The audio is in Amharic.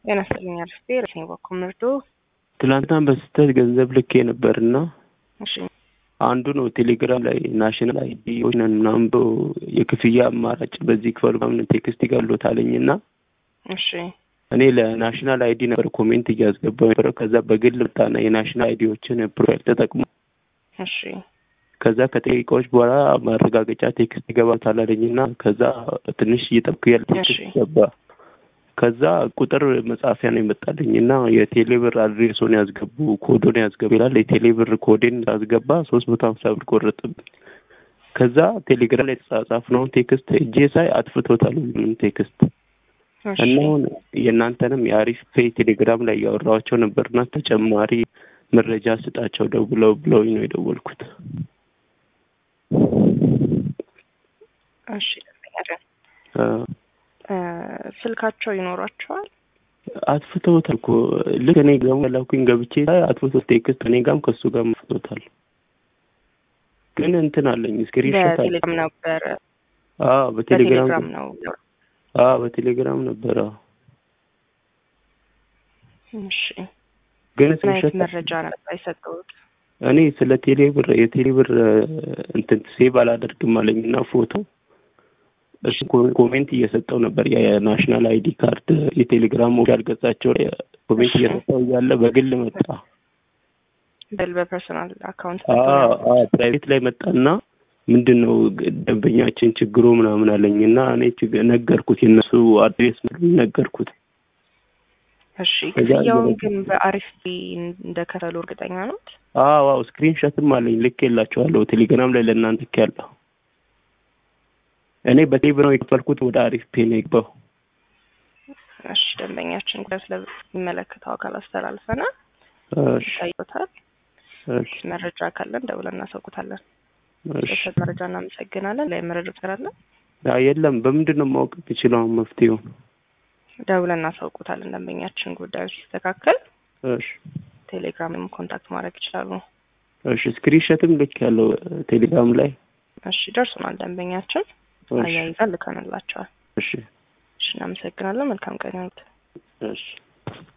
ጤና ይስጥልኝ አርፍቴ ረሴን በኩል ምርዶ ትላንትና በስህተት ገንዘብ ልኬ ነበርና እሺ አንዱ ነው ቴሌግራም ላይ ናሽናል አይዲ ነን ምናምን ብሎ የክፍያ አማራጭ በዚህ ክፈሉ ምናምን ቴክስት ይጋሎት አለኝና እሺ እኔ ለናሽናል አይዲ ነበር ኮሜንት እያስገባው ነበረው። ከዛ በግል መጣና የናሽናል አይዲዎችን ፕሮፋይል ተጠቅሞ እሺ ከዛ ከደቂቃዎች በኋላ ማረጋገጫ ቴክስት ይገባታል አለኝና ከዛ ትንሽ እየጠብኩ ያለ ቴክስት እሺ። ገባ። ከዛ ቁጥር መጻፊያ ነው የመጣልኝ እና የቴሌብር አድሬሶን ያስገቡ ኮዶን ያስገቡ ይላል። የቴሌብር ኮዴን ያስገባ ሶስት መቶ ሀምሳ ብር ቆረጥብኝ። ከዛ ቴሌግራም ላይ የተጻጻፍነውን ቴክስት እጄ ሳይ አጥፍቶታል ሁሉንም ቴክስት እሺ እና አሁን የእናንተንም የአሪፍ ፔይ ቴሌግራም ላይ እያወራኋቸው ነበርና ተጨማሪ መረጃ ስጣቸው ደውለው ብለውኝ ነው የደወልኩት። እሺ ደንበኛችን አ፣ እ፣ ስልካቸው ይኖሯቸዋል? አጥፍተውታል እኮ ልክ እኔ ገሙ ያላኩኝ ገብቼ ሳይ አጥፍቶት ቴክስት እኔ ጋም ከሱ ጋር አጥፍቶታል። ግን እንትን አለኝ ስክሪንሾት አለ። በቴሌግራም ነበረ አዎ በቴሌግራም በቴሌግራም ነው። አዎ በቴሌግራም ነበረ። እሺ ግን ምን አይነት ስክሪንሾት መረጃ ነበር የሰጠሁት? እኔ ስለ ቴሌብር የቴሌብር እንትን ሴቭ አላደርግም አለኝ እና ፎቶ እሱ ኮ- ኮሜንት እየሰጠው ነበር የናሽናል አይዲ ካርድ የቴሌግራም ኦፊሻል ገጻቸው ላይ ኮሜንት እየሰጠው እያለ በግል መጣ። በል በፐርሰናል አካውንት ፕራይቬት ላይ መጣና ምንድን ነው ግ- ደንበኛችን ችግሩ ምናምን አለኝ እና እኔ ችግ- ነገርኩት የእነሱ አድሬስ ነገርኩት። እሺ ከዛ ክፍያውን እንደዚህ- ግን በአሪፍ እንደከፈሉ እርግጠኛ ኖት? አዎ አዎ ስክሪንሾትም አለኝ ልክ የላቸዋለሁ ቴሌግራም ላይ ለእናንተ ልክ ያለሁ እኔ በቴሌብር ነው የከፈልኩት ወደ አሪፍ ፔ ነው የገባው። እሺ ደንበኛችን ጉዳይ ስለሚመለከተው አካል አስተላልፈናል። እሺ ይታይቶታል። እሺ መረጃ ካለን ደውለን እናሳውቁታለን። እሺ በሰጥ መረጃ እናመሰግናለን። ላይ መረጃ ስላለን አይ የለም በምንድን ነው ማወቅ የምችለው አሁን መፍትሄውን? ደውለን እናሳውቁታለን። ደንበኛችን ጉዳዩ ሲስተካከል እሺ ቴሌግራምም ኮንታክት ማድረግ ይችላሉ። እሺ ስክሪንሾትም ልክ ያለው ቴሌግራም ላይ እሺ ደርሶናል። ደንበኛችን እሺ አያይዘን ልከንላቸዋል። እሺ እሺ እናመሰግናለን። መልካም ቀን ይሁንልዎት። እሺ